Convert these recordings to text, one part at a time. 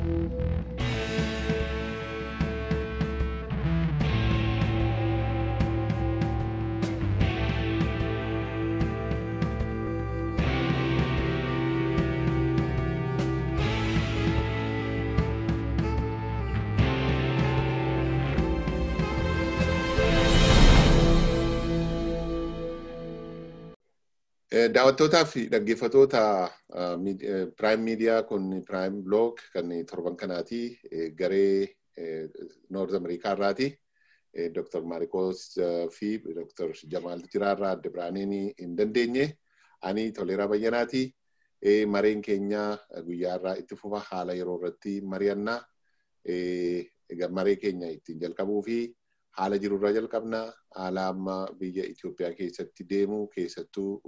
Daawwattootaa fi dhaggeeffatoota Prime Media kun Prime Blog kan torban kanaati. Garee Noord Ameerikaa irraati. Dr. Maarikoos fi Dr. Jamaal Jiraarraa adda biraaniin hin dandeenye. Ani Toleeraa Bayyanaati. Mareen keenya guyyaa irraa itti fufa haala yeroo irratti mari'annaa. Maree keenya ittiin jalqabuu fi haala jirurraa jalqabna. Haala amma biyya Itoophiyaa keessatti deemu keessattuu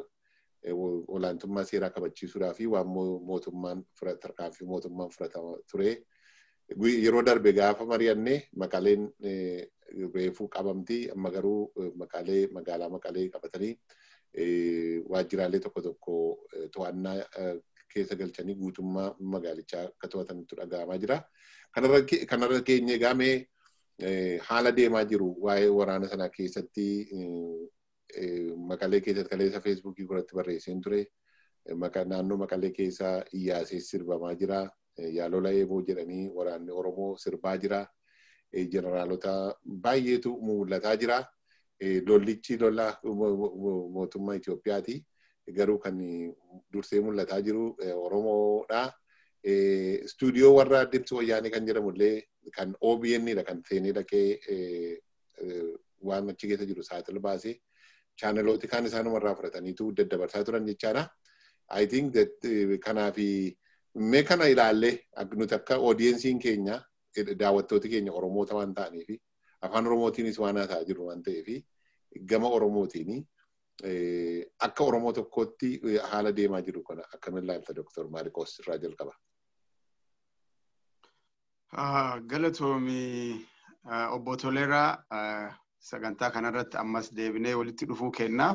olaantummaa seeraa kabachiisuudhaa fi waan mootummaan tarkaanfii mootummaan fudhatamaa ture. Yeroo darbe gaafa mari'anne maqaaleen reefuu qabamti. Amma garuu maqaalee magaalaa maqaalee qabatanii waajjiraalee tokko tokko to'annaa keessa galchanii guutummaa magaalichaa akka to'atanitti dhaga'amaa jira. Kanarra keenye gaamee haala deemaa jiru waa'ee waraana sanaa keessatti maqalee keessatti kaleessa feesbuukii irratti barreesseen ture. Naannoo maqalee keessa iyyaasee sirbamaa jira. Yaalola eeboo jedhanii waraanni Oromoo sirbaa jira. Jeneraalota baay'eetu mul'ataa jira. Lollichi lola mootummaa Itoophiyaati. Garuu kan dursee mul'ataa jiru Oromoodha. Istuudiyoo warra Dibsi Wayyaanee kan jedhamullee kan OBN dha kan seenee dhaqee waan achi keessa jiru saaxil baasee chaanalooti kaan isaanumarraa fudhataniitu daddabarsaa turan jechaadha. I think that kanaafi mee kana ilaallee nuti akka oodiyensiin keenya daawwattooti keenya Oromoota waan ta'aniifi afaan Oromootiinis waan haasa'aa jiru waan ta'eefi gama Oromootiini akka Oromoo tokkootti haala deemaa jiru kana akkamiin ilaalta Dr. Maarikoos irraa jalqaba. Galatoomi obbo Toleeraa sagantaa kanarratti ammas deebinee walitti dhufuu kennaaf.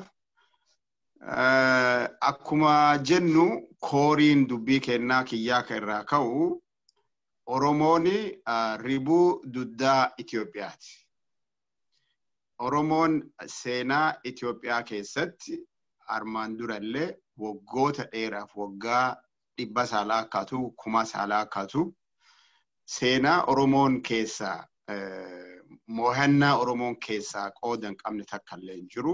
Akkuma jennu kooriin dubbii kennaa kiyyaa irraa ka'u Oromoon ribuu duddaa Itoophiyaati. Oromoon seenaa Itoophiyaa keessatti armaan durallee waggoota dheeraaf waggaa dhibba saalaa akkaatu kuma saalaa akkaatu seenaa Oromoon keessaa mo'annaa Oromoon keessaa qooda hin qabne takka illee hin jiru.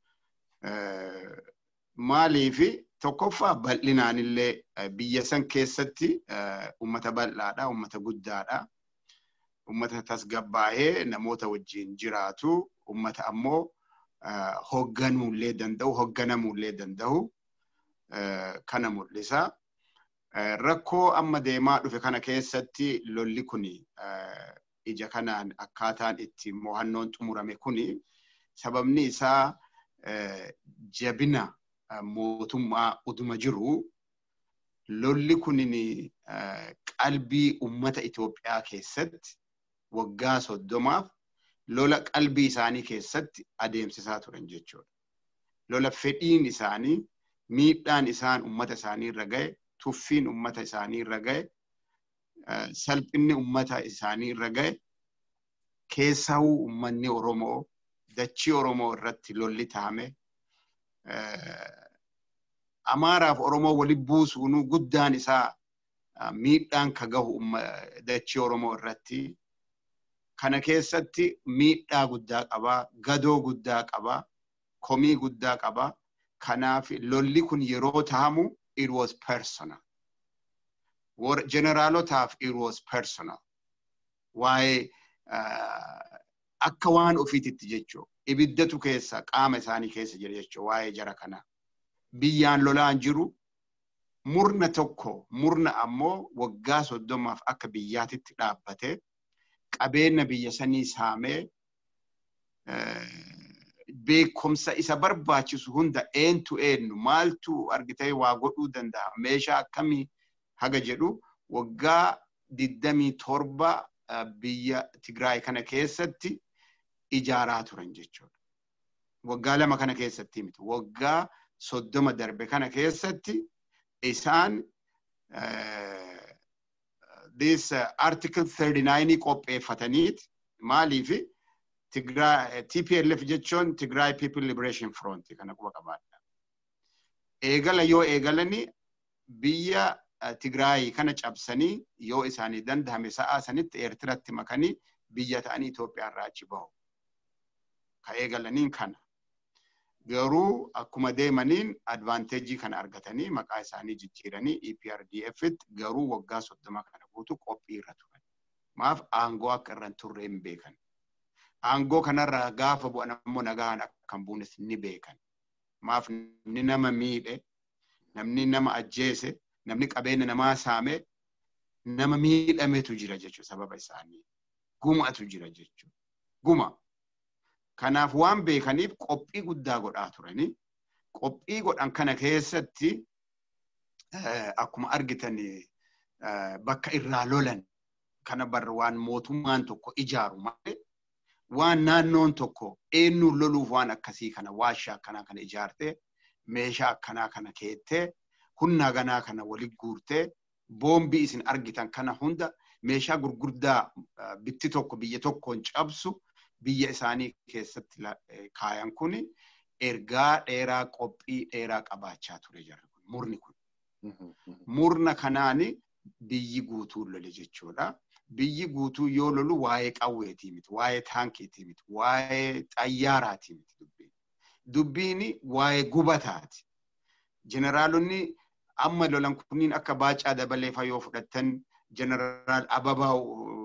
Maaliifi tokkoffaa bal'inaan illee biyya san keessatti uummata bal'aadha, uummata guddaadha. Uummata tasgabbaa'ee namoota wajjin jiraatu, uummata ammoo hoogganuullee danda'u, hoogganamuullee danda'u kana mul'isa. Rakkoo amma deemaa dhufe kana keessatti lolli kuni ija kanaan akkaataan itti mo'annoon xumurame kuni sababni isaa jabina mootummaa uduma jiru lolli kunin qalbii ummata Itoophiyaa keessatti waggaa soddomaaf lola qalbii isaanii keessatti adeemsisaa turan jechuudha. Lola fedhiin isaanii miidhaan isaan ummata isaanii irra ga'e tuffiin ummata isaanii irra ga'e salphinni ummata isaanii irra ga'e keessahuu ummanni Oromoo dachii Oromoo irratti lolli taa'ame Amaaraaf Oromoo wali buusuun guddaan isaa miidhaan ka gahu dachii Oromoo irratti kana keessatti miidhaa guddaa qabaa, gadoo guddaa qabaa, komii guddaa qabaa. Kanaaf lolli kun yeroo taa'amu it was personal. Jeneraalotaaf it was personal. Waa'ee akka waan ofiititti jechuudha. Ibiddatu keessa qaama isaanii keessa jira jechuudha waa'ee jara kanaa. Biyyaan lolaan jiru murna tokko murna ammoo waggaa soddomaaf akka biyyaatitti dhaabbate qabeenya biyya sanii saamee beekumsa isa barbaachisu hunda eentu eenyu maaltu argitee waa godhuu danda'a meeshaa akkamii haga jedhu waggaa digdamii torba biyya Tigraay kana keessatti ijaaraa turan jechuudha. Waggaa lama kana keessatti miti. Waggaa soddoma darbe kana keessatti isaan this uh, article 39 qopheeffataniit maaliif Tigraa TPLF jechuun Tigraa People Liberation Front kana quba qabaadha. Eegala yoo eegalani biyya Tigraay kana cabsanii yoo isaanii dandahame sa'aa sanitti Eertiratti makanii biyya ta'anii Itoophiyaa irraa achi bahu. Ka eegalaniin kana. Garuu akkuma deemaniin advaanteejii kana argatanii maqaa isaanii jijjiiranii EPRDF'tti garuu waggaa soddoma kana guutuu qophii irra turan. Maaf aangoo akka irra hin turre hin beekan. Aangoo kanarraa gaafa bu'an ammoo nagaan akkan buunes ni beekan. Maaf namni nama miidhe, namni nama ajjeese, namni qabeenya namaa saame, nama miidhametu jira jechuudha sababa isaanii. Gumatu jira jechuudha. Guma. Kanaaf waan beekaniif qophii guddaa godhaa turanii qophii godhan kana keessatti akkuma argitan bakka irraa lolan kana barra waan mootummaan tokko ijaaru malee waan naannoon tokko eenyuun loluuf waan akkasii kana waashaa akkanaa kana ijaartee meeshaa akkanaa kana keettee humna ganaa kana walitti guurtee boombii isin argitan kana hunda meeshaa gurguddaa bitti tokko biyya tokkoon cabsu biyya isaanii keessatti kaayan kun ergaa dheeraa qophii dheeraa qabaachaa ture jarri kun murni kun. Murna kanaani biyyi guutuu lole jechuudha. Biyyi guutuu yoo lolu waa'ee qawweetii miti, waa'ee taankiitii miti, waa'ee xayyaaraatii miti dubbiin. Dubbiin waa'ee gubataati. Jeneraalonni amma lolan kunniin akka baacaa dabaleefa yoo fudhattan jeneraal Ababaa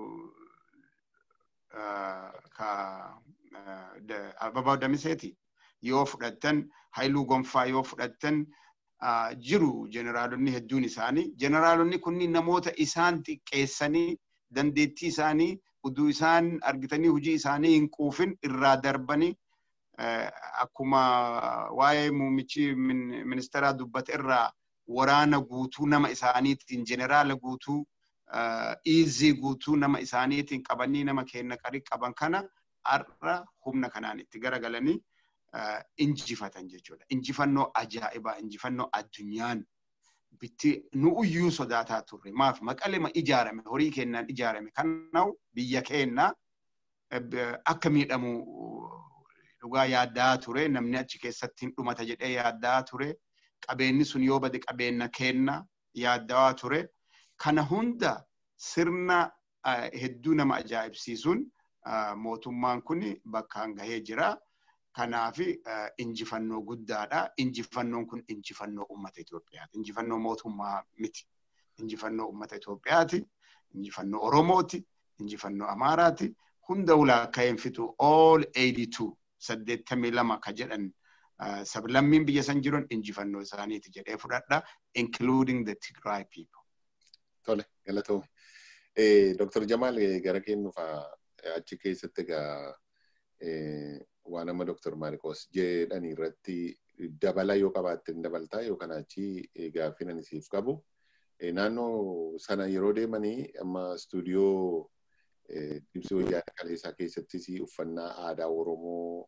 ka Ababaa Damiseeti yoo fudhattan Haayiluu Gonfaa yoo fudhattan jiru jeneraalonni hedduun isaanii. Jeneraalonni kunniin namoota isaan xiqqeessanii dandeettii isaanii uduu isaan argitanii hojii isaanii hin quufin irraa darbanii akkuma waa'ee muummichi ministeeraa dubbate irraa waraana guutuu nama isaaniitiin jeneraala guutuu iizii guutuu nama isaaniitiin qabanii nama kenna qarii qaban kana har'a humna kanaan itti garagalanii injifatan jechuudha. Injifannoo ajaa'ibaa, injifannoo addunyaan bitti nu uyyuu sodaataa turre. Maaf maqalema ijaarame, horii kennaan ijaarame. Kanaaf biyya keenya akka miidhamu dhugaa yaaddaa ture. Namni achi keessatti hin dhumata jedhee yaaddaa ture. Qabeenyi sun yoo bade qabeenya kenna yaaddaa ture. Kana hunda sirna hedduu nama ajaa'ibsiisuun mootummaan kun bakkaan gahee jira. Kanaaf injifannoo guddaadha. Injifannoon kun injifannoo uummata Itoophiyaati. Injifannoo mootummaa miti. Injifannoo uummata Itoophiyaati. Injifannoo Oromooti. Injifannoo Amaaraati. Hunda ulaakka'een fitu all 82 saddeettamii lama ka jedhan sablammiin biyya san jiran injifannoo isaaniiti jedhee fudhadha. Including the Tigray people. Tole, galatoome. Dr. Jamaal gara kennuufaa achi keessatti egaa waan amma Dr. Maarikos jedhanii irratti dabala yoo qabaatte dabaltaa yookaan achi gaaffii ani siif qabu. Naannoo sana yeroo deemanii amma istuudiyoo Dibsii Wayyaana Kaleessaa keessattis uffannaa aadaa Oromoo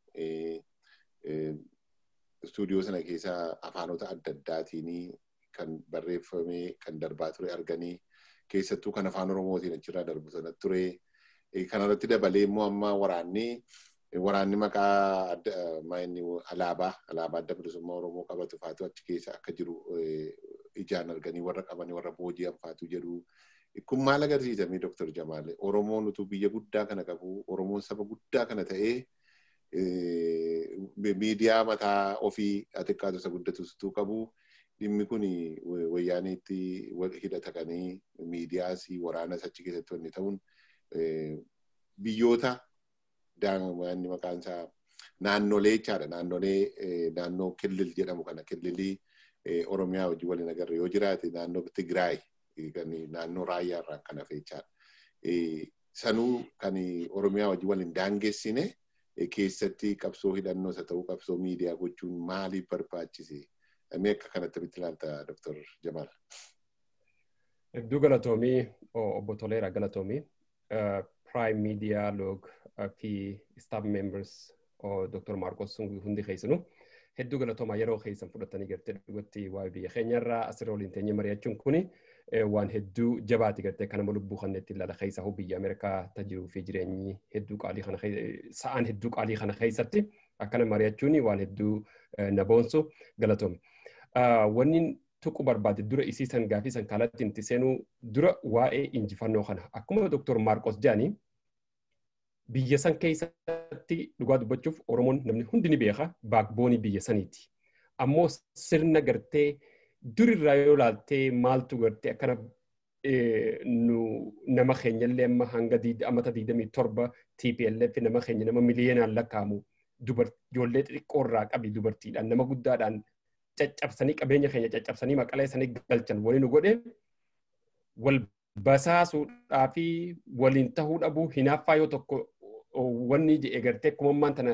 istuudiyoo sana keessa afaanota adda addaatiin kan barreeffamee kan darbaa ture arganii keessattuu kan afaan Oromootiin achirraa darbu sana ture. Kanarratti dabalee immoo amma waraanni waraanni maqaa alaabaa alaabaa adda bilisummaa Oromoo qabatu faatu achi keessa akka jiru ijaan arganii warra qabanii warra booji'an faatu jedhu. Kun maal agarsiisame Dr. Jamaal? Oromoon utuu biyya guddaa kana qabu, Oromoon saba guddaa kana ta'ee miidiyaa mataa ofii xiqqaatu isa guddatu qabu. Dhimmi kun wayyaaniitti hidhatanii miidiyaas waraanas achi keessatti wanni ta'uun biyyoota daa'imman maqaan isaa naannolee jechaadha. Naannolee naannoo Killil jedhamu kana Killilii Oromiyaa wajjin waliin agarra yoo jiraate naannoo Tigraay kan naannoo raayyaa irraa kan hafe jechaadha. Sanuu kan Oromiyaa wajjin waliin daangessine keessatti qabsoo hidhannoo isa ta'uu qabsoo miidiyaa gochuun maaliif barbaachise? Mee akka kanatti bitti ilaalta Dr. Jamaal. Hedduu galatoomii obbo Toleeraa galatoomii. Prime Media Log fi staff members Dr. Marcos hundi keessanuu hedduu galatoomaa yeroo keessan fudhatanii gartee dhugatti waa'ee biyya keenyarraa asirra waliin teenyee mari'achuun kuni waan hedduu jabaati gartee kanama lubbuu kan itti ilala keessa hoo biyya Ameerikaa tajiruu fi jireenyi hedduu qaalii kana sa'aan hedduu qaalii kana keessatti akkana mari'achuun waan hedduu na boonsu galatoome. Wanni tuqu barbaade dura isii san gaafii san kaalatti itti seenuu dura waa'ee injifannoo kana akkuma Dr. Maarqos jedhanii biyya san keessatti dhugaa dubbachuuf Oromoon namni hundi ni beeka baakboonii biyya saniiti. Ammoo sirna gartee durirraa yoo ilaaltee maaltu gartee akkana nu nama keenyallee amma hanga amata digdamii torba TPLF nama keenya nama miliyoonaan lakkaa'amu ijoollee xixiqqoorraa qabi dubartiidhaan nama guddaadhaan caccabsanii qabeenya keenya caccabsanii maqalee sanii galchan wali nu godhe wal basaasuudhaa fi waliin tahuu dhabuu hinaaffaa yoo tokko wanni jedhe gartee kumammaan tana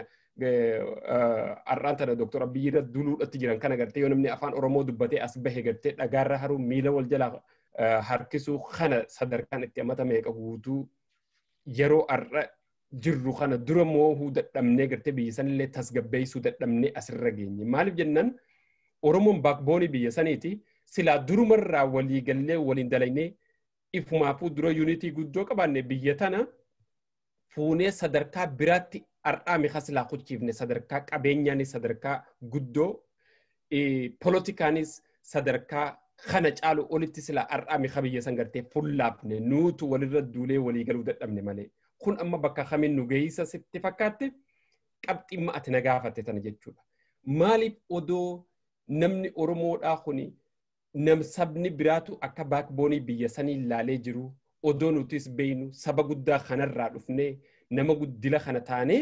har'aan tana Dr. Abiyyi irra duluudhatti jiran kana gartee yoo namni afaan Oromoo dubbatee as bahe gartee dhagaarra haruu miila wal jalaa harkisuu kana sadarkaan itti amata meeqa guutuu yeroo har'a jirru kana dura moohuu dadhabnee gartee biyya sanillee tasgabbeessuu dadhabnee asirra geenye. Maaliif jennaan Oromoon baakboonii biyya saniiti silaa durumarraa walii gallee waliin dalagnee ifumaafuu dura yuunitii guddoo qabaanne biyya tana fuunee sadarkaa biraatti har'aa mi'a silaa kuchiifne sadarkaa qabeenyaanis sadarkaa guddoo polotikaanis sadarkaa kana caalu olitti silaa har'aa mi'a biyya san gartee fullaafne nuutu walirra duulee walii galuu dadhabne malee. Kun amma bakka kamiin nu geessa sitti fakkaatte qabximma ati na gaafatte tana jechuudha. Maaliif odoo namni Oromoodhaa kuni nam sabni biraatu akka baakboonii biyya sanii ilaalee jiru odoo nutis beeynu saba guddaa kanarraa dhufnee nama guddila kana taanee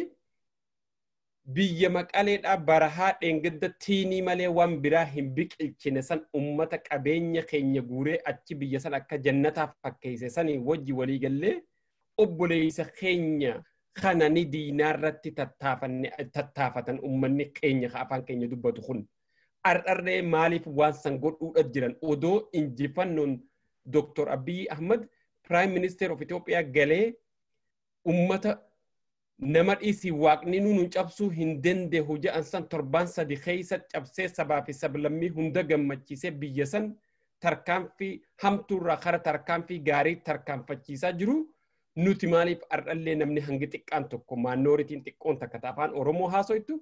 biyya maqaleedhaa barahaa dheengadda tiinii malee waan biraa hin biqilchine san ummata qabeenya keenya guuree achi biyya san akka jannataa fakkeesse sanii wajji walii gallee obboleessa keenya kana ni diinaarratti tattaafatan ummanni keenya afaan keenya dubbatu kun. Ardharree maaliif waan san godhuudha jiran odoo injifannoon Dr. Abiy Ahmad Prime Minister of Ethiopia galee ummata nama dhiisii waaqni nuun cabsuu hin dandeehu jedhan san torbaan sadi keessa cabsee sabaa fi sablammii hunda gammachiisee biyya san tarkaanfii hamtuurraa kara tarkaanfii gaarii tarkaanfachiisaa jiru. Nuti maaliif ardhallee namni hangi xiqqaan tokko maannooritiin xiqqoon takka afaan Oromoo haasoytu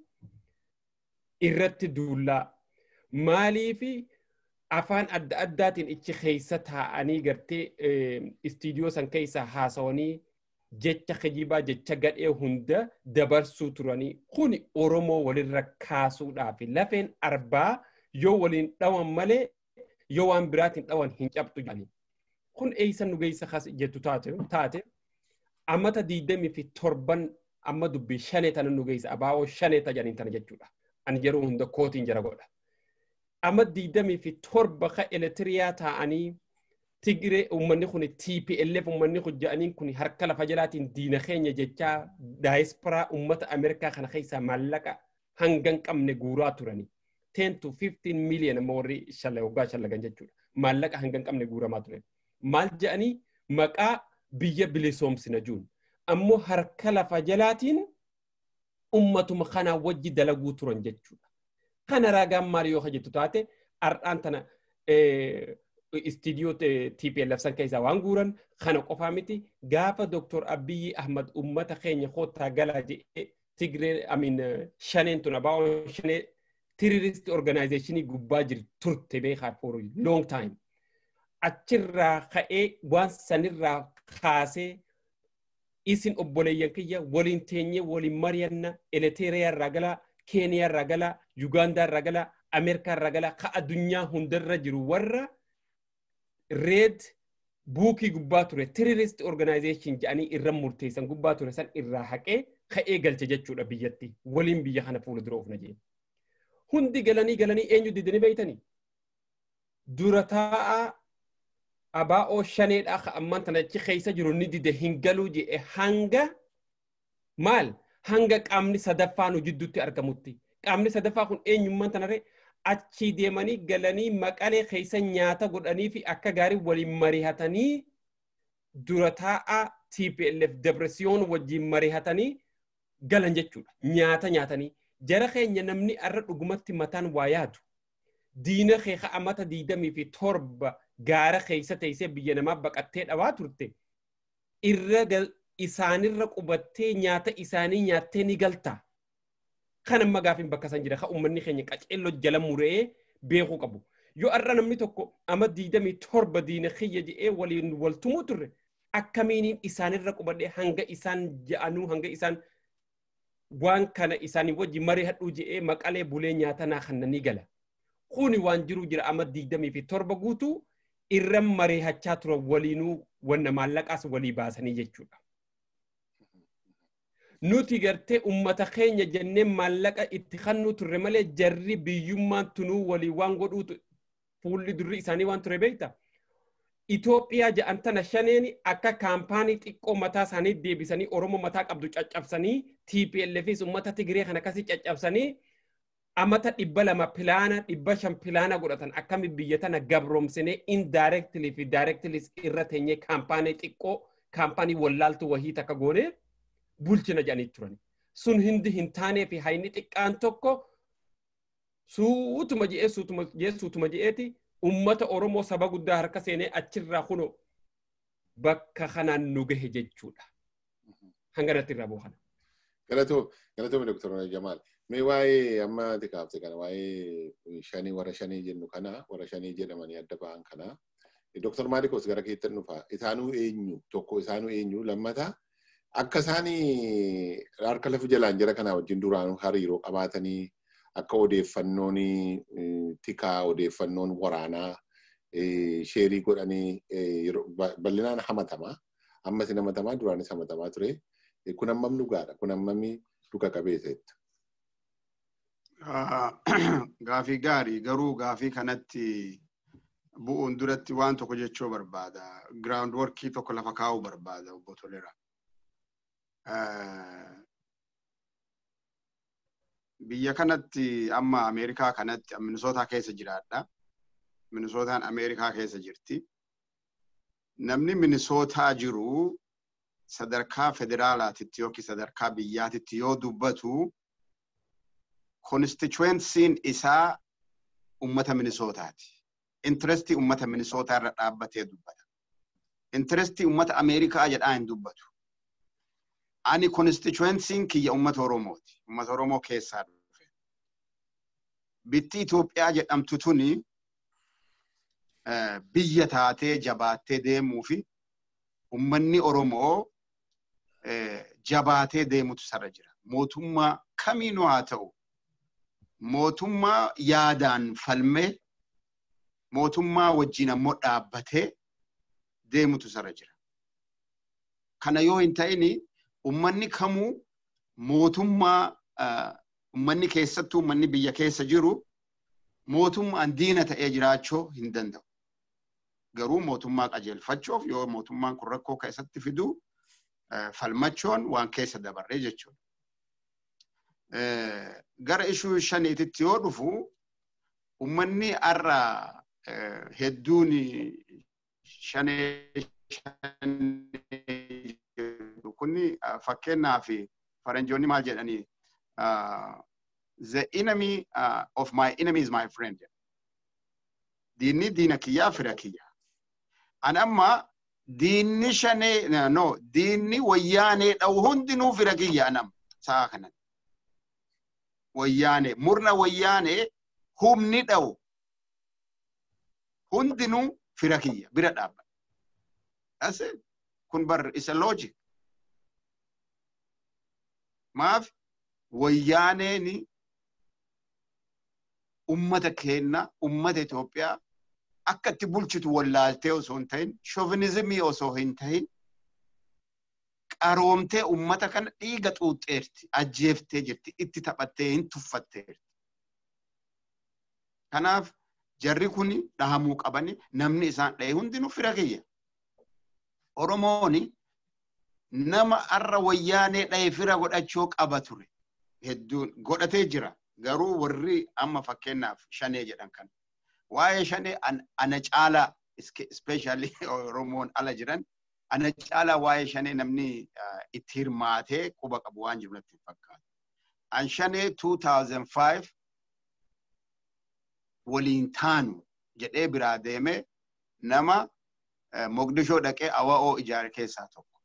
irratti duullaa maaliifi afaan adda addaatiin ichi keessa taa'anii gartee istiidiyoo san keessa haasawanii jecha kijibaa jecha gadhee hunda dabarsuu turanii kuni Oromoo walirra kaasuudhaaf lafeen arbaa yoo waliin dhawan malee yoo waan biraatiin dhawan hin cabtu jedhanii. Kun eeysa nu geessa jettu taate ammata diidamii fi torban amma dubbii shanee tana nu geessa abaa'oo shanee tajaniin tana jechuudha. Ani yeroo hunda kootiin jara godha. Amma diidamii fi torba ka elektiriyaa taa'anii Tigiree uummanni kun TPLF uummanni kun jedhaniin kun harka lafa jalaatiin diina keenya jechaa daayisporaa uummata Ameerikaa kana keessaa maallaqa hangan qabne guuraa turani. 10 to 15 million amma warri waggaa shallagan jechuudha. Maallaqa hangan qabne guuramaa turan. Maal jedhanii maqaa biyya bilisoomsina juun. Ammoo harka lafa jalaatiin ummatuma kanaa wajji dalaguu turan jechuudha. Kana ragaan maal yoo jettu taate har'aan tana istiidiyoo TPLF san keessaa waan guuran kana qofaa miti gaafa Dr. Abiyyi Ahmad ummata keenya koottaa galaa jedhee Tigree amin shaneen tun abaa'oo shanee terrorist organizationii gubbaa jiru turte beekaa for long time. Achirraa ka'ee waan sanirraa kaasee isin obboleeyyan kiyya waliin teenyee waliin mari'anna Eleteeriyaa irraa galaa Keeniyaa irraa galaa Yugaandaa irraa galaa Ameerikaa irraa galaa ka addunyaa hundarra jiru warra red buukii gubbaa ture terrorist organization jedhanii irra murteessan gubbaa ture san irraa haqee ka'ee galche jechuudha biyyatti waliin biyya kana fuula dura oofna jeen. Hundi galanii galanii eenyu didanii beeytanii? Dura taa'aa abaa'oo shaneedhaa ka ammaan tana achi keessa jiru ni dide hin galuu jedhe hanga maal hanga qaamni sadaffaa nu jidduutti argamutti. Qaamni sadaffaa kun eenyummaan tanaree achi deemanii galanii maqalee keessa nyaata godhanii fi akka gaarii waliin mari'atanii dura taa'aa TPLF Debresiyoon wajjin mari'atanii galan jechuudha. Nyaata nyaatanii. Jara keenya namni arra dhugumatti mataan waa yaadu. diina kee amata diidamii fi torba gaara keessa teessee biyya namaa baqattee dhawaa turte irra isaanirra qubattee nyaata isaanii nyaattee ni galta. Kan amma gaafin bakka san jira. Kan uummanni keenya qaceelloo jala muree beekuu qabu. Yoo har'a namni tokko ama diidamii torba diina kiyya je'ee waliin waltumuu turre akkamiin isaanirra qubadhee hanga isaan ja'anuu hanga isaan waan kana isaanii wajji marii hadhuu je'ee maqalee bulee nyaata naa kannanii gala. Kuni waan jiru jira ama diidamii fi torba guutuu irra marii hachaa turan waliinuu wanna maallaqaas walii baasanii jechuudha. Nuti gartee ummata keenya jennee maallaqa itti kannuu turre malee jarri biyyummaan tunuu walii waan godhuutu fuulli durri isaanii waan ture beekta. Itoophiyaa ja'an tana shaneeni akka kaampaanii xiqqoo mataa isaanii deebisanii Oromoo mataa qabdu caccabsanii TPLFis uummata Tigree kan akkasii caccabsanii amata dhibba lama pilaana dhibba shan pilaana godhatan akkami biyya tana gabroomsinee indirectly fi directly irra teenyee kaampaanii xiqqoo kaampaanii wallaaltu wahii takka goonee bulchina jedhanii turan. Sun hindi hin taanee fi hayni xiqqaan tokko suutuma je'ee suutuma je'ee suutuma je'eeti ummata Oromoo saba guddaa harka seenee achirraa kuno bakka kanaan nu gahe jechuudha. Hanga natti irraa boohan. Galatoo galatoo Dr. Jamaal. Mee waa'ee amma ati kaafte kana waa'ee shanii warra shanii jennu kana warra shanii jedhamanii adda ba'an kana. Dr. Maalikos gara keetti dhufa. Isaanuu eenyu tokko isaanuu eenyu lammata akka isaan harka lafa jalaan jira kanaa wajjin duraanuu hariiroo qabaatanii akka odeeffannoon tikaa odeeffannoon waraanaa sheerii godhanii bal'inaan hamatamaa ammas hamatamaa duraanis hamatamaa ture. Kun hammam dhugaadha? Kun hammami dhuga qabeessatti? Gaafii gaarii garuu gaafii kanatti bu'uun duratti waan tokko jechuu barbaada. Giraawundi workii tokko lafa kaa'uu barbaada obbo Tolera. Biyya kanatti amma Ameerikaa kanatti Minisootaa keessa jiraadha. Minisootaan Ameerikaa keessa jirti. Namni Minisootaa jiru sadarkaa federaalaatitti yookiin sadarkaa biyyaatitti yoo dubbatu konstituensiin isaa ummata Minisootaati. Intirestii ummata Minisootaa irra dhaabbatee dubbata. Intirestii ummata Ameerikaa jedhaa hin dubbatu. Ani konstituensiin kiyya ummata Oromooti. Ummata Oromoo keessaa dhufe. Bitti Itoophiyaa jedhamtu tuni biyya taatee jabaattee deemuu fi ummanni Oromoo jabaatee deemutu sarra jira. Mootummaa kamiinuu haa ta'u mootummaa yaadaan falmee mootummaa wajjin ammoo dhaabbatee deemutu sarra jira. Kana yoo hin ta'ini ummanni kamuu mootummaa ummanni keessattuu ummanni biyya keessa jiru mootummaan diina ta'ee jiraachuu hin danda'u. Garuu mootummaa qajeelfachuuf yoo mootummaan kun rakkoo keessatti fidu falmachuun waan keessa dabarree jechuudha. Gara ishuu shaniititti yoo dhufu ummanni har'a hedduun shanee kun fakkeenyaaf faranjoonni maal jedhanii the enemy uh, of my enemy is my friend. Diinni diina kiyyaa fira kiyya. An amma diinni shanee no diinni wayyaanee dha'u hundinuu fira kiyya anam sa'a kanan. Wayyaanee murna wayyaanee humni dha'u hundinuu fira kiyya bira dhaabba. That's it. Kun bar isa logic. Maaf wayyaaneen ummata keenna ummata Itoophiyaa akka itti bulchitu wallaaltee osoo hin ta'in shovinizimii osoo hin ta'in qaroomtee ummata kana dhiiga xuuxxeerti ajjeeftee jirti itti taphattee hin tuffatteerti. Kanaaf jarri kun dhahamuu qabani namni isaan dhahe hundinuu fira kiyya. Oromooni nama arra wayyaanee dhahe fira godhachuu qaba ture. Hedduun godhatee jira. Garuu warri amma fakkeenyaaf shanee jedhan kan. Waa'ee shanee ana caalaa ispeeshaalii Oromoon ala jiran ana caalaa waa'ee shanee namni itti hirmaatee quba qabu waan jiru natti fakkaata. An shanee 2005 waliin taanu jedhee biraa deemee nama Mogdishoo dhaqee awa'oo ijaare keessaa tokko.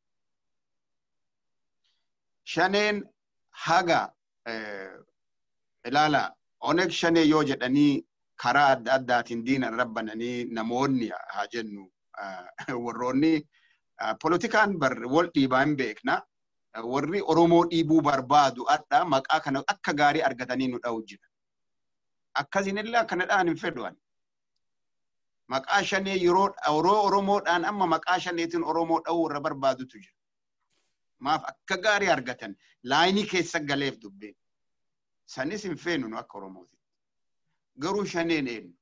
Shaneen haga ilaala Oneeg shanee yoo jedhanii karaa adda addaatiin diina rabbananii namoonni haa jennu warroonni polotikaan wal dhiibaa hin beekna. Warri Oromoo dhiibuu barbaadu adda maqaa kana akka gaarii argatanii nu dha'u jira. Akkasinillee akkanadhaan hin fedhuan. Maqaa shanee yeroo Oromoodhaan amma maqaa shaneetiin Oromoo dha'uu irra barbaadutu jira. Maaf akka gaarii argatan laayinii keessa galeef dubbeen. Sanis hin feenu nu akka Oromooti. Garuu shaneen eenyu?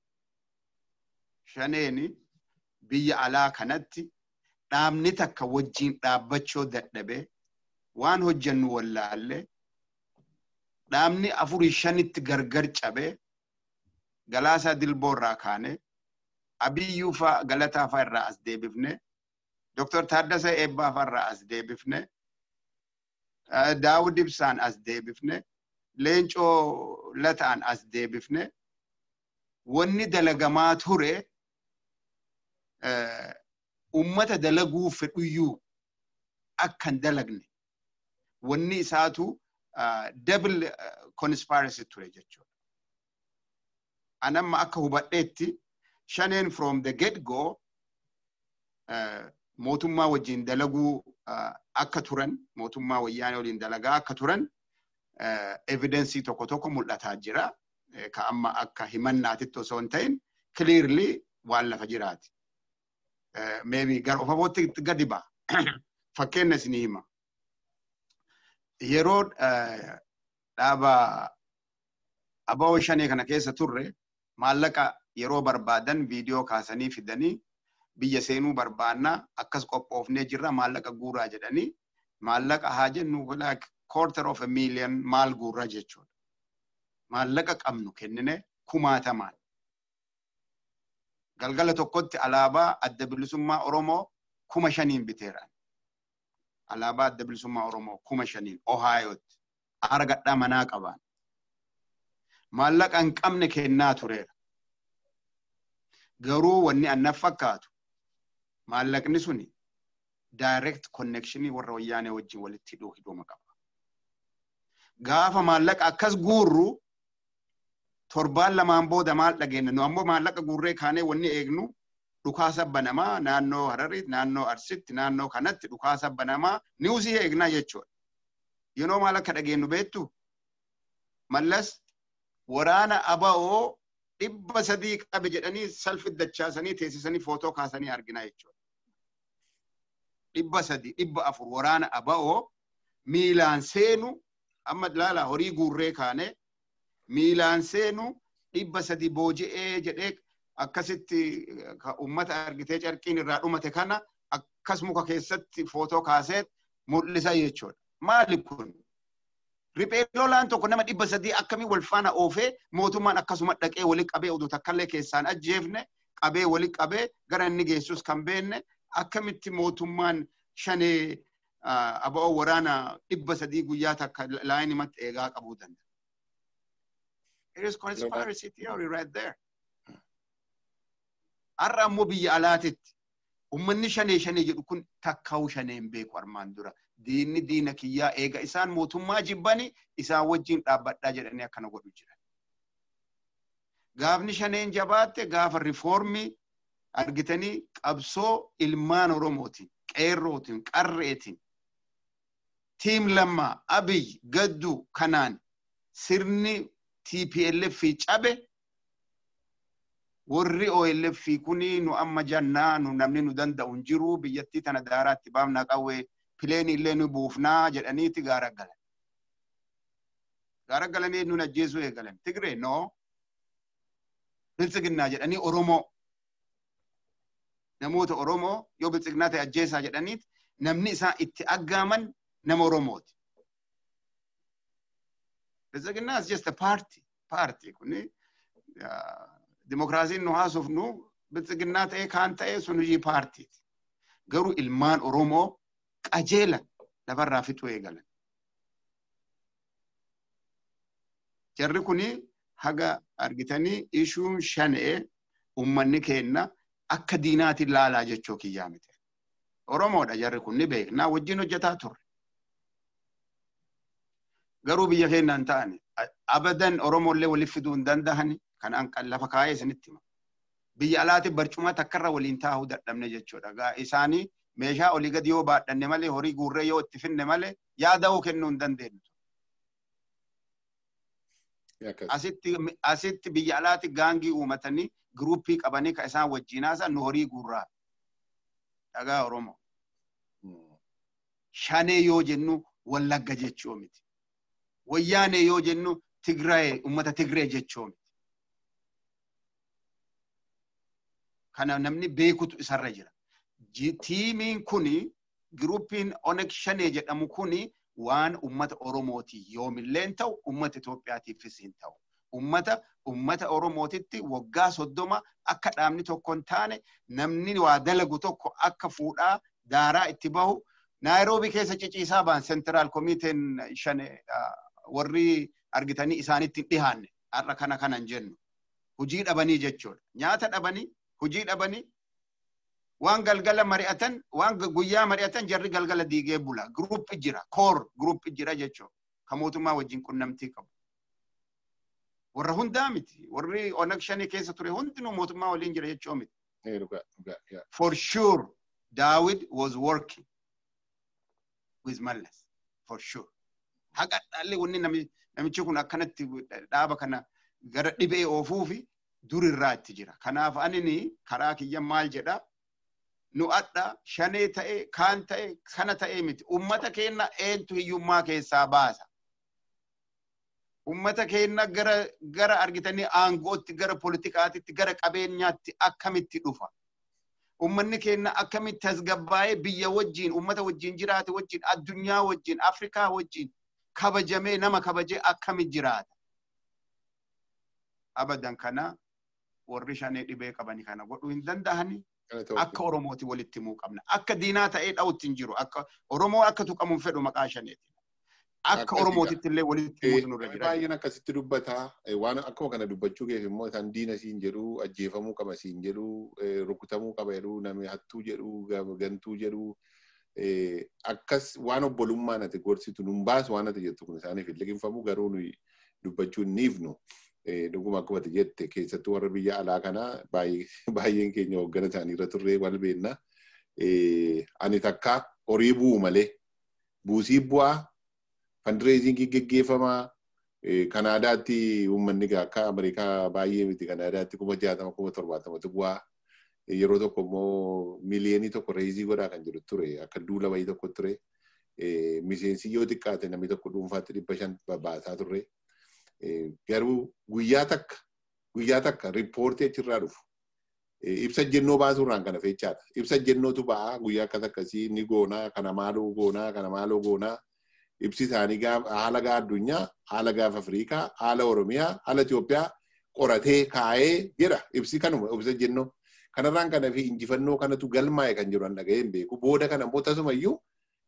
Shaneeni biyya alaa kanatti dhaabni takka wajjin dhaabbachuu dadhabee waan hojjennu wallaallee dhaabni afurii shanitti gargar cabee galaasaa dilboo irraa kaanee abiyyuu faa galataa faa irraa as deebifne Dr. Taaddasa Eebbaa faa irraa as deebifne Daawud Ibsaan as deebifne Leencoo Lataan as deebifne wanni dalagamaa ture ummata dalaguu fedhuyyuu akka hin dalagne wanni isaatu double conspiracy ture jechuudha. Anamma akka hubadheetti shaneen from the get go mootummaa wajjin dalaguu akka turan mootummaa wayyaanee waliin dalagaa akka turan evidensii tokko tokko mul'ataa jira. Ka amma akka himannaatitti osoo hin ta'in clearly waan lafa jiraati. maybe gara of abootti gadi ba'a. Fakkeenya isinii hima. Yeroo dhaaba abawoo shanee kana keessa turre maallaqa yeroo barbaadan viidiyoo kaasanii fidanii biyya seenuu barbaannaa akkas qophoofnee jirra maallaqa guuraa jedhanii maallaqa haa jennu like quarter of a million maal guurra jechuudha. Maallaqa qabnu kennine kumaatamaan. galgala tokkotti alaabaa adda bilisummaa Oromoo kuma shaniin biteera. Alaabaa adda bilisummaa Oromoo kuma shaniin Ohaayooti. Aara gadhaa manaa qaban. Maallaqa hin qabne kennaa tureera. Garuu wanni annaaf fakkaatu maallaqni suni direct connectionii warra wayyaanee wajjin walitti hidhuu hidhuma qaba. Gaafa maallaqa akkas guurru torbaan lamaan booda maal dhageenya nu ammoo maallaqa guurree kaanee wanni eegnu dhukaasa banamaa naannoo Hararitti naannoo Arsitti naannoo kanatti dhukaasa banamaa niwusii eegnaa jechuudha. Yeroo maal akka dhageenyu beektu mallas waraana aba'oo dhibba sadii qabe jedhanii salfi dachaasanii teessisanii footoo kaasanii argina jechuudha. Dhibba sadii dhibba afur waraana aba'oo miilaan seenu amma ilaala horii guurree kaanee miilaan seenu dhibba sadi booji'ee jedhee akkasitti ummata argitee carqiin irraa dhumate kana akkas muka keessatti footoo kaasee mul'isa jechuudha. Maali kun? Riphee lolaan tokko nama dhibba sadii akkamii wal faana oofee mootummaan akkasuma dhaqee wali qabee oduu takkallee keessaan ajjeefne qabee wali qabee gara inni geessus kan beenne akkamitti mootummaan shanee aba'oo waraana dhibba sadii guyyaa takka laayinimatti eegaa qabuu danda'a. It is conspiracy theory right there. Har'a ammoo biyya alaatitti ummanni shanee shanee jedhu kun takkaa'u shanee hin beeku armaan dura. Diinni diina kiyyaa eega isaan mootummaa jibbani isaan wajjin dhaabbadhaa jedhanii akkana godhu jiran. Gaafni shaneen jabaatte gaafa rifoormii argitanii qabsoo ilmaan Oromootiin, qeerrootiin, qarreetiin, tiim lammaa, abiy, gadduu kanaan sirni TPLF cabe warri OLF kuni nu amma jannaa nu namni nu danda'u hin jiru biyyattii tana daaraatti baafnaa qawwee pileen illee nu buufnaa jedhaniiti gaara galan. Gaara galanii nun ajjeesuu eegalan. Tigree noo biltsiginnaa jedhanii Oromoo namoota Oromoo yoo biltsiginnaa ta'e ajjeesaa jedhaniiti namni isaan itti aggaaman nama Oromooti. Biltsiginnaa is just a party. Party kuni dimokiraasiin nu haasofnu biltsiginnaa ta'ee kaan ta'ee sun hojii paartiiti. Garuu ilmaan Oromoo qajeela lafarraa fixuu eegalan. Jarri kuni haga argitanii ishuun shanee ummanni keenna akka diinaatiin laalaa jechuu kiyyaa miti. Oromoodha jarri kun ni beeknaa wajjin hojjetaa turre. Garuu biyya keenyaan ta'ani abadan Oromollee waliif fiduu hin dandahani kan an lafa kaayee isinitti hima. Biyya alaatti barcuma takkarra waliin taa'uu dadhabne jechuudha. Gaa isaanii meeshaa olii gadi yoo baadhanne malee horii guurree yoo itti finne malee yaada'uu kennuu hin dandeenyu. Asitti asitti biyya alaatti gaangii uumatanii giruuppii qabanii ka isaan wajjin haasan nu horii guurraa. Dhagaa Oromoo. Shanee yoo jennu wallagga jechuu miti. Wayyaanee yoo jennu Tigraay uummata Tigree jechuu miti. Kana namni beekutu isarra jira. Tiimiin kuni giruuppiin Onek Shanee jedhamu kuni waan ummata Oromooti yoomillee ta'u ummata Itoophiyaatiifis hin ta'u. Ummata ummata Oromootitti waggaa soddoma akka dhaabni tokko hin taane namni waa dalagu tokko akka fuudhaa daaraa itti bahu Naayiroobii keessa ciciisaa ba'an seentiraal komiiteen shan warri argitanii isaanitti hin dhihaanne har'a kana kanan jennu. Hujii dhabanii jechuudha. Nyaata dhabanii hujii dhabanii waan galgala mari'atan waan guyyaa mari'atan jarri galgala diigee bula gruuppi jira koor gruuppi jira jechuudha kan mootummaa wajjin qunnamtii qabu. Warra hundaa miti warri onag shanii keessa ture hundinuu mootummaa waliin jira jechuu miti. For sure Daawid was working with Mallas for sure. Haqa dhaalli wanni namichi kun akkanatti dhaaba kana gara dhibee oofuu fi durirraa itti jira. Kanaaf anini karaa kiyya maal jedhaa nu adda shanee ta'e kaan ta'e kana ta'e miti ummata keenna eentu hiyyummaa keessaa baasa. Ummata keenna gara gara argitanii aangootti gara politikaatitti gara qabeenyaatti akkamitti dhufa. Ummanni keenna akkamitti tasgabbaa'ee biyya wajjin ummata wajjin jiraate wajjin addunyaa wajjin Afrikaa wajjin kabajamee nama kabajee akkamitti jiraata. Abadan kana warri shanee dhibee qabani kana godhuu hin danda'anii. akka Oromooti walitti himuu qabna. Akka diinaa ta'ee dha'utti hin jiru. Akka Oromoo akka tuqamuun fedhu maqaa shaneeti. Akka Oromootitti illee walitti himuutu nurra jira. Baay'een akkasitti dubbata. Waan akkuma kana dubbachuu keef immoo isaan diina siin jedhu, ajjeefamuu qaba siin jedhu, rukutamuu qaba jedhu, namni hattuu jedhu, gantuu jedhu. Akkas waan obbolummaan ati gorsitu nun baasu waan ati jettu kun isaaniif hin liqinfamu garuu nuyi dubbachuu hin dhiifnu. dhuguma akkuma ati jette keessattuu warra biyya alaa kana baay'een keenya hooggana isaanii irra turree wal beenna. Ani takka horii bu'u malee buusii bu'aa fandireezingii geggeeffamaa Kanaadaatti uummanni akka Ameerikaa baay'ee miti Kanaadaatti kuma jaatama kuma torbaatamatu bu'aa. Yeroo tokko immoo miliyoonii tokko reezii godhaa kan jiru ture akka duula wayii tokko ture. Miseensi yoo xiqqaate namni tokko dhuunfaatti dhibba shan babbaasaa turre. garuu guyyaa takka guyyaa takka riippoortii achirraa dhufu. Ibsa jennoo baasuurraan kana fechaadha. Ibsa jennootu ba'aa guyyaa akkas akkasii ni goonaa kana maaloo goonaa kana maaloo goonaa. Ibsi isaanii haala gaa addunyaa, haala gaaf Afrikaa, haala Oromiyaa, haala Itoophiyaa qoratee kaa'ee jedha. Ibsi kanuma ibsa jennoo. Kanarraan kana fi injifannoo kanatu galmaa'e kan jiru an dhaga'ee hin beeku. Booda kana immoo tasumayyuu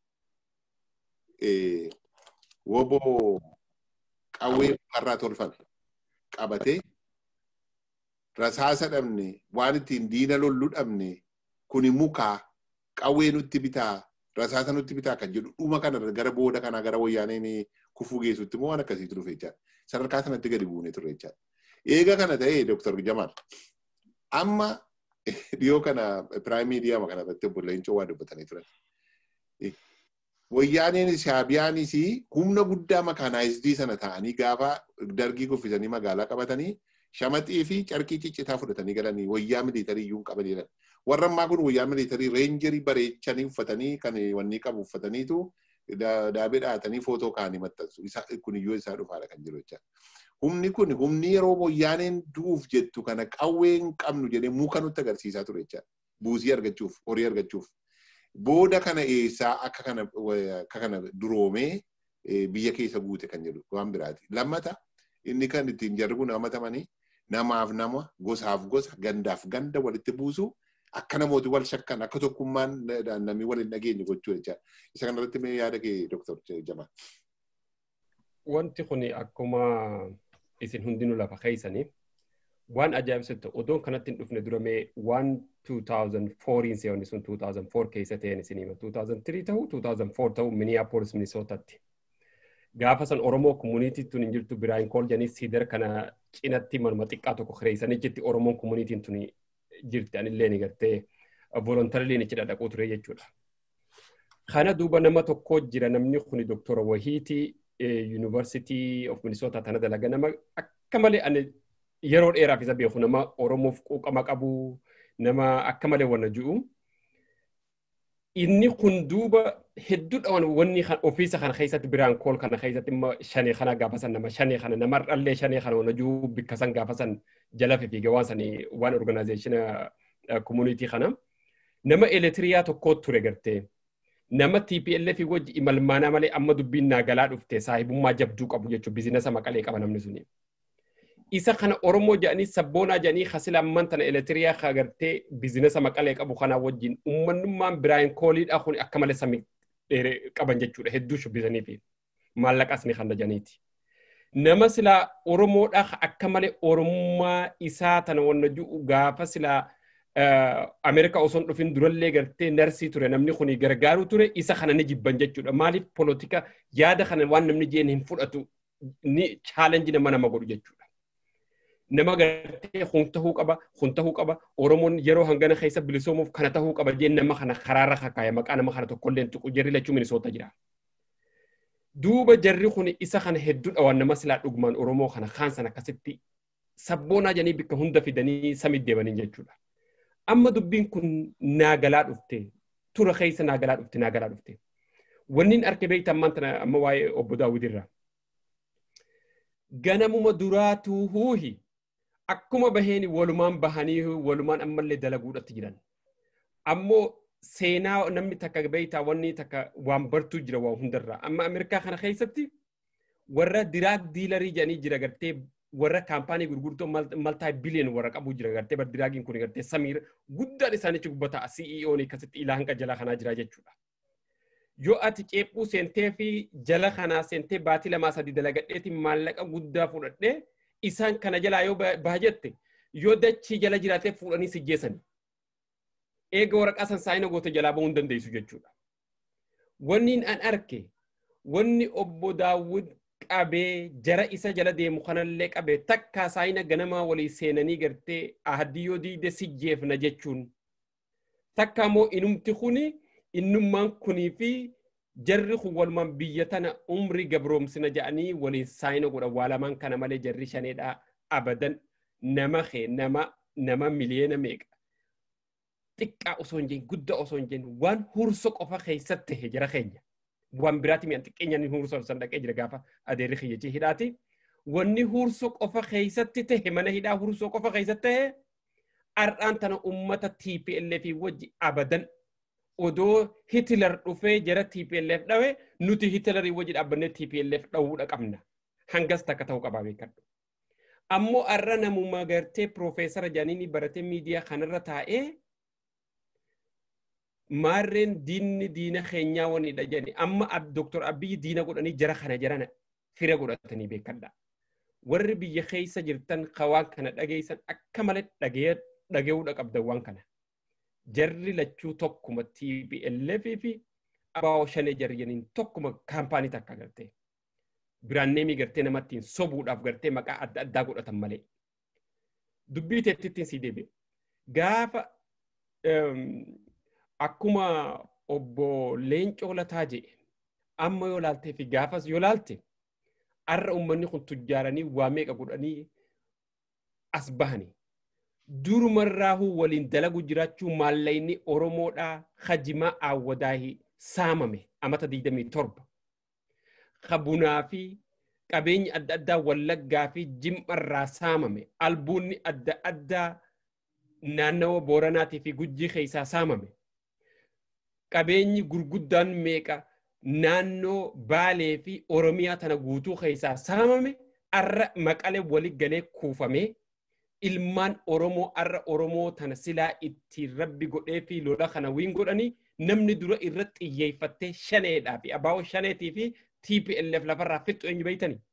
woboo qawwee mukarraa tolfame qabatee rasaasa dhabne waan ittiin diina lollu dhabne kuni mukaa qawwee nutti bitaa rasaasa nutti bitaa kan jedhu dhuma kana gara booda kana gara wayyaaneen kufuu geessutti immoo waan akkasiitu dhufe jechaadha. Sadarkaa sanatti gadi buunee turre jechaadha. Eega kana ta'ee Dr. Jamal amma dhiyoo kana piraayim miidiyaa kana irratti obbo Leencoo waa dubbatanii turan. wayyaaneen shaabiyaanis humna guddaa makaanaayizidii sana ta'anii gaafa dargii kuffisanii magaalaa qabatanii shamaxii fi carqii ciccitaa fudhatanii galanii wayyaa miliitarii iyyuu qabanii jiran. Warra ammaa kun wayyaa miliitarii reenjerii bareechanii uffatanii kan wanni qabu uffataniitu daabee dhahatanii footoo kaanii maxxansu. Kun iyyuu isaa dhufaadha kan jiru jecha. Humni kun humni yeroo wayyaaneen du'uuf jettu kana qawwee hin qabnu jedhee muka nutti agarsiisaa ture jecha. Buusii argachuuf, horii argachuuf. booda kana eessaa akka kana akka kana duroomee biyya keessa guute kan jedhu waan biraati. Lammata inni kan ittiin jarri kun hamatamanii namaaf nama gosaaf gosa gandaaf ganda walitti buusu akka namooti wal shakkan akka tokkummaan namni wal hin dhageenye gochuu jecha. Isa kanarratti mee yaada kee Dr. Jamal. Wanti kun akkuma isin hundinuu lafa keessanii waan ajaa'ibsitu odoon kanatti hin dhufne dura mee waan 2004 seewwanni sun 2004 keessa ta'een isin hima 2003 ta'uu 2004 ta'uu Minneapolis Minnesotatti. Gaafa san Oromoo komuniitii tun hin jirtu Biraayin Kool jedhanii siidar kana cinatti manuma xiqqaa tokko kireessanii jetti Oromoon komuniitiin tun jirti anillee ni gartee volontariliin ichi dhadhaquu ture jechuudha. Kana duuba nama tokko jira namni kuni Doktora Wahiitii University of Minnesota tana dalaga nama akka malee ani yeroo dheeraaf isa beeku nama Oromoof quuqama qabu nama akka malee wanna ji'u. Inni kun duuba hedduudha wanni ofiisa kana keessatti biraan kool kana keessatti immoo shanee kana gaafasan nama shanee kana nama dhallee shanee kana wanna ji'u bikka san gaafasan jala fiigee waan sanii waan organizeeshina komuniitii kana nama elektiriyaa tokko ture gartee. nama TPLF wajji imalmaanaa malee amma dubbiin naagalaa dhufte saahibummaa jabduu qabu jechuun biizinasa maqalee qaba namni suni. Isa kana Oromoo jedhanii sabboonaa jedhanii hasila amman tana elektiriyaa agartee biizinasa maqalee qabu kanaa wajjin uummanummaan biraayin kooliidhaa kun akka malee samii qaban jechuudha hedduu shubbisanii fi maallaqas ni kan janiiti. Nama silaa Oromoodhaa akka malee Oromummaa isaa tana wanna ji'u gaafa silaa Ameerikaa osoo hin dhufin durallee gartee narsii ture namni kuni gargaaru ture isa kana ni jibban jechuudha. Maaliif polotika yaada kana waan namni jeen hin fudhatu ni chaalenji nama nama godhu jechuudha. Nama gartee kun tahuu qaba, kun tahuu qaba, Oromoon yeroo hangana keessa bilisoomuuf kana tahuu qaba jeen nama kana karaarra kakaaya maqaa nama kana tokkollee hin tuqu jarri lachuu minisoota jira. Duuba jarri kun isa kana hedduudha waan nama silaa dhugumaan Oromoo kana kaan sana akkasitti sabboonaa jedhanii bikka hunda fidanii samii deebanii jechuudha. amma dubbiin kun naagalaa dhufte tura keessa naagalaa dhufte naagalaa dhufte wanni arke beekta ammaan tana amma waa'ee obbo Daawwidirra. Ganamuma duraatuu huuhi akkuma baheen walumaan bahanii walumaan ammallee dalaguudhatti jiran. Ammoo seenaa namni takka beektaa wanni takka waan bartuu jira waan hundarraa. Amma Ameerikaa kana keessatti warra diraag diilarii jedhanii jira gartee warra kaampaanii gurguddoo maltaa biliyoon warra qabu jira gartee baddiraagiin kun gartee samiira guddaan isaanichi gubbata CEO'n akkasitti ilaa hanga jala kanaa jira jechuudha. Yoo ati ceephuu seentee fi jala kanaa seentee baatii lamaa sadii dalagadheetiin maallaqa guddaa fudhadhee isaan kana jalaa yoo baajette yoo dachii jala jiraatee fuudhanii si geessani. Eega waraqaa san saayina goote jalaa bahuu hin dandeessu jechuudha. Wanni an arke wanni obbo Daawwid qabee jara isa jala deemu kanallee qabee takkaa saayina ganamaa walii seenanii gartee ahadiyyoo diide si jeefna jechuun takka immoo inumti kuni innummaan kunii fi jarri kun walumaan biyya tana umrii gabroomsina jedhanii waliin saayina godhan waa lamaan kana malee jarri shaneedhaa abadan nama kee nama nama miliyeena meeqa xiqqaa osoo hin jeen guddaa osoo hin jeen waan hurso qofa keessatti tahe jara keenya. waan biraati mi'an xiqqeenyaan hursoo san dhaqee jira gaafa adeerri kiyyachii hidhaati. Wanni hursoo qofa keessatti tahe mana hidhaa hursoo qofa keessatti tahe har'aan tana ummata TPLF wajji abadan odoo Hitler dhufee jara TPLF dhawe nuti Hitlerii wajji dhaabbannee TPLF dhawuudha qabna. Hangas takka ta'uu qabaa beekadhu. Ammoo har'a namuma gartee Piroofeesara Jaaniini baratee miidiyaa kanarra taa'ee maarreen diinni diina keenyaa wanidha jedhani amma doktor abiyyi diina godhanii jara kana jarana fira godhatanii beekadha. Warri biyya keessa jirtan waan kana dhageessan akka malee dhagee'uudha qabdan waan kana. Jarri lachuu tokkuma TPLF fi ABO shanee jarjaniin tokkuma kaampaanii takka gartee. Biraanneemii gartee namattiin sobuudhaaf gartee maqaa adda addaa godhatan malee. Dubbii teettittiin sii deebi'e. Gaafa akkuma obbo Leencoo Lataa jedhe amma yoo laaltee fi gaafas yoo laalte har'a uummanni kun tujjaaranii waa meeqa godhanii as bahanii. Durumarraahuu waliin dalagu jiraachuu maallayni Oromoodhaa hajimaa Awwadaahii saamame amata 27. Kabunaa fi qabeenyi adda addaa Wallaggaa fi Jimmarraa saamame. Albuunni adda addaa naannawa Booranaatii fi Gujjii keessaa saamame. qabeenyi gurguddaan meeqa naannoo Baalee fi Oromiyaa tana guutuu keessaa saamame arra maqalee walii galee kuufamee ilmaan Oromoo arra Oromoo tana silaa ittiin rabbi godhee fi lola kana wiin godhanii namni dura irratti xiyyeeffattee shaneedhaa fi abaa'oo shaneetii fi TPLF lafarraa fixxu eenyu beeytanii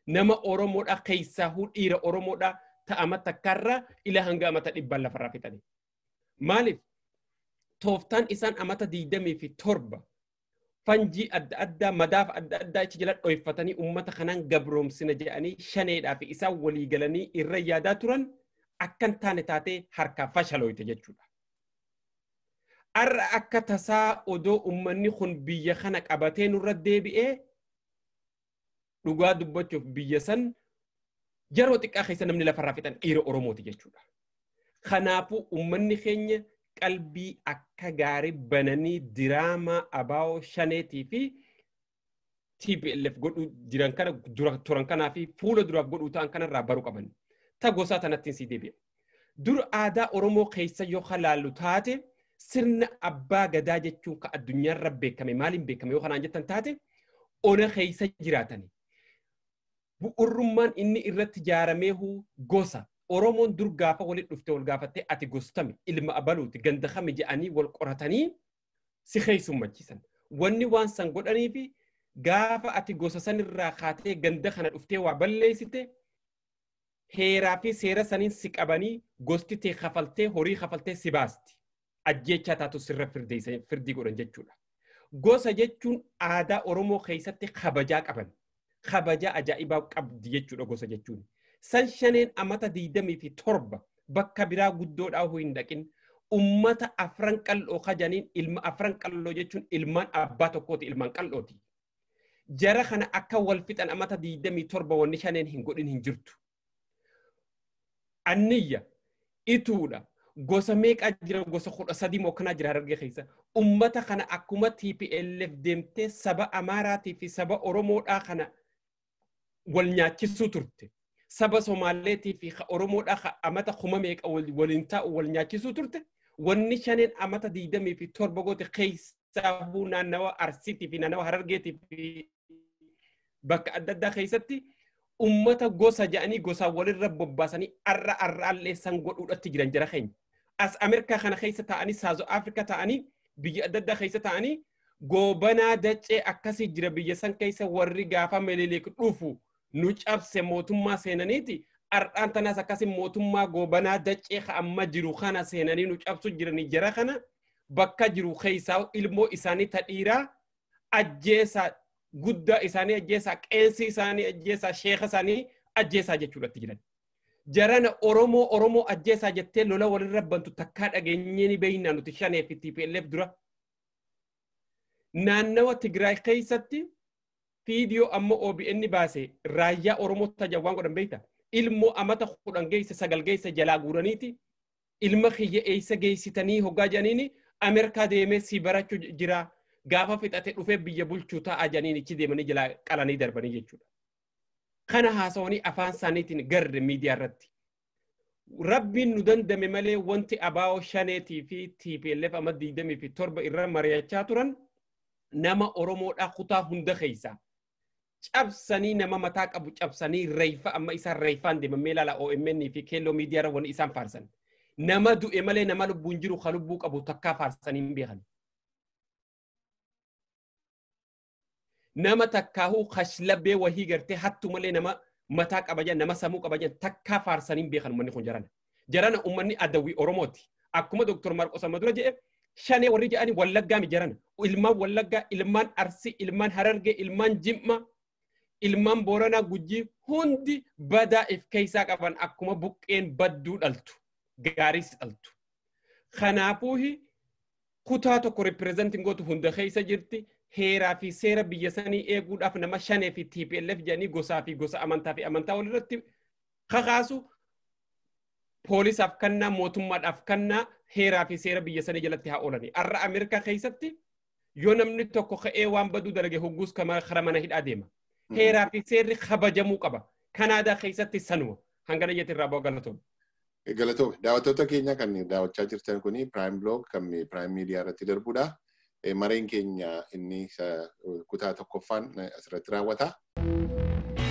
nama Oromoodha keessaahuu dhiira Oromoodha ta'ama takkarra ila hanga amata dhibban lafarraa fixani. Maaliif? Tooftaan isaan amata diidamii fi torba fanjii adda addaa madaaf adda addaa achi jala dhoyfatanii uummata kanaan gabroomsina jedhanii shaneedhaa fi isaan walii galanii irra yaadaa turan akkan taane taatee harkaa fashaloyte jechuudha. Arra akka tasaa odoo uummanni kun biyya kana qabatee nurra deebi'ee dhugaa dubbachuuf biyya san yeroo xiqqaa keessa namni lafarraa fixan dhiira Oromooti jechuudha. Kanaafuu uummanni keenya qalbii akka gaarii bananii diraamaa abaa'oo shaneetii fi TPLF godhuu jiran kana turan kanaa fi fuula duraaf godhuu ta'an kanarraa baruu qaban. Ta gosaa tanattiin si deebi'a. Dur aadaa Oromoo keessa yoo halaallu taate sirna abbaa gadaa jechuun ka addunyaarra beekame maaliin beekame yoo kanaan jettan taate ona keessa jiraatani. Bu'urrummaan inni irratti ijaarameehu gosa. Oromoon dur gaafa walitti dhufte wal gaafattee ati gostami ilma abaluuti ganda kami jedhanii wal qoratanii si keessummachiisan. Wanni waan san godhaniifi gaafa ati gosa sanirraa kaatee ganda kana dhuftee waa balleessite heeraa fi seera saniin si qabanii gosti tee kafaltee horii kafaltee si baasti. Ajjechaa taatu sirra firdii godhan jechuudha. Gosa jechuun aadaa Oromoo keessatti kabajaa qaban. Kabajaa ajaa'ibaa qabdi jechuudha gosa jechuun. San shaneen amata diidamii fi torba bakka biraa guddoodhaa hin dhaqin ummata afran qal'oo kajaniin ilma afran qal'oo jechuun ilmaan abbaa tokkooti ilmaan qal'ooti. Jara kana akka wal fixan amata diidamii torba wanni shaneen hin godhin hin jirtu. Anniyya ituudha gosa meeqaa jira gosa kudha sadii moo kanaa jira harargee keessa ummata kana akkuma TPLF deemtee saba Amaaraatii fi saba Oromoodhaa kana wal nyaachisuu turte. Saba Somaaleetii fi Oromoodhaa amata kuma meeqa waliin taa'u wal nyaachisuu turte. Wanni shaneen amata diidamii fi torba goote keessaahuu naannawa Arsiitii fi naannawa Harargeetii fi bakka adda addaa keessatti ummata gosa jedhanii gosaan walirra bobbaasanii arra arraallee san godhuudhatti jiran jara keenya. As Ameerikaa kana keessa taa'anii Saazo Afrikaa taa'anii biyya adda addaa keessa taa'anii goobanaa daccee akkasii jira biyya san keessa warri gaafa melileek dhufu nu cabse mootummaa seenaniiti. Ardhaan tanaas akkasii mootummaa goobanaa daccee amma jiru kana seenanii nu cabsu jiranii jara kana bakka jiru keessaa ilmoo isaanii tadhiiraa ajjeesaa guddaa isaanii ajjeesaa qeensi isaanii ajjeesaa sheeka isaanii ajjeesaa jechuudhatti jiran. Jarana Oromoo Oromoo ajjeesaa jettee lola walirra bantu takkaa dhageenyee ni beeynaa nuti shanee fi TPLF dura. Naannawa Tigraay keessatti fiidiyoo amma OBN baase raayyaa Oromoo tajawwaan godhan beeyta. Ilmoo amata kudhan geesse sagal geesse jalaa guuraniiti. Ilma kiyya eessa geessitanii hoggaa jedhaniini Ameerikaa deemee si barachuu jira. gaafa fixate dhufee biyya bulchuu ta'a janiin ichi deemanii jala qalanii darbanii jechuudha. Kana haasawanii afaan isaaniitiin garre miidiyaa irratti. Rabbiin nu dandame malee wanti abaa'oo shaneetii fi TPLF amma diidamii fi torba irra mari'achaa turan nama Oromoodhaa kutaa hunda keessaa. Cabsanii nama mataa qabu cabsanii reeyfa amma isaan reeyfaan deemamee ilaala OMN fi keelloo miidiyaa irra wanni isaan faarsan. Nama du'e malee nama lubbuun jiru ka lubbuu qabu takkaa faarsanii hin beekan. nama takkaahuu kashlabbee wahii gartee hattu malee nama mataa qabajan nama samuu qabajan takkaa faarsanii beekan uummanni kun jarana. Jarana uummanni adawwii Oromooti. Akkuma Dooktor Marqos amma dura jedhe shanee warri jedhanii wallaggaa mi jarana. Ilmaan wallaggaa, ilmaan arsii, ilmaan harargee, ilmaan jimma, ilmaan booranaa gujii hundi badaa if keessaa qaban akkuma buqqeen badduu dhaltu. Gaariis dhaltu. Kanaafuu kutaa tokko ripireezentiin gootu hunda keessa jirti. heeraa fi seera biyya sanii eeguudhaaf nama shanee fi TPLF jedhanii gosaa fi gosa amantaa fi amantaa walirratti kakaasu poolisaaf kannaa mootummaadhaaf kannaa heeraa fi seera biyya sanii jalatti haa oolani. Arra Ameerikaa keessatti yoo namni tokko ka'ee waan baduu dalage hogguus kara mana hidhaa deema. Heeraa fi seerri kabajamuu qaba. Kanaadaa keessatti sanuma. Hangana jetti irraa bu'a galatoom. Galatoom. Daawwattoota keenya kan daawwachaa jirtan kuni Prime Blog kan Prime Media irratti darbudha. mareen keenya inni kutaa tokkoffaan asirratti raawwata.